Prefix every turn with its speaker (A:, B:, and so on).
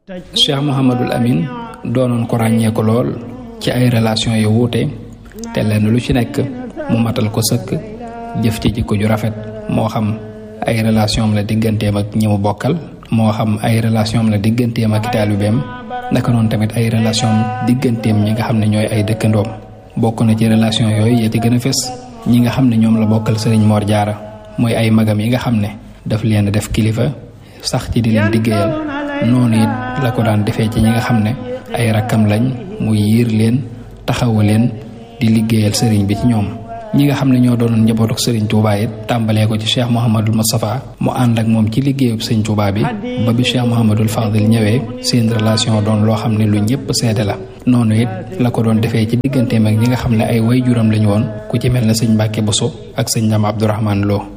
A: Cheikh Mouhamadul Amin doonoon ko ràññee ko lool ci ay relation yu wuute te lenn lu ci nekk mu matal ko sëkk jëf ci jikko ju rafet moo xam ay relation am la digganteem ak ñi mu bokkal moo xam ay relation am la digganteem ak taalibeem naka noonu tamit ay relation digganteem ñi nga xam ne ñooy ay dëkkandoom bokk na ci relation yooyu ya ci gën a fës ñi nga xam ne ñoom la bokkal sëriñ Mor Jaara mooy ay magam yi nga xam ne daf leen def kilifa sax ci di leen liggéeyal noonu it la ko daan defee ci ñi nga xam ne ay rakkam lañ mu yiir leen taxawu leen di liggéeyal sëriñ bi ci ñoom ñi nga xam ne ñoo doonoon njabootuk sëriñ Touba it tàmbalee ko ci Cheikh Mouhamadul Moustapha mu ànd ak moom ci liggéeyub sëriñ Touba bi ba bi Cheikh Mouhamadul Fadil ñëwee seen relation doon loo xam ne lu ñëpp seede la noonu it la ko doon defee ci digganteem ak ñi nga xam ne ay way juram lañu woon ku ci mel ne sëñ Mbàkke Boso ak sëñ Ndam Abdourahman Lo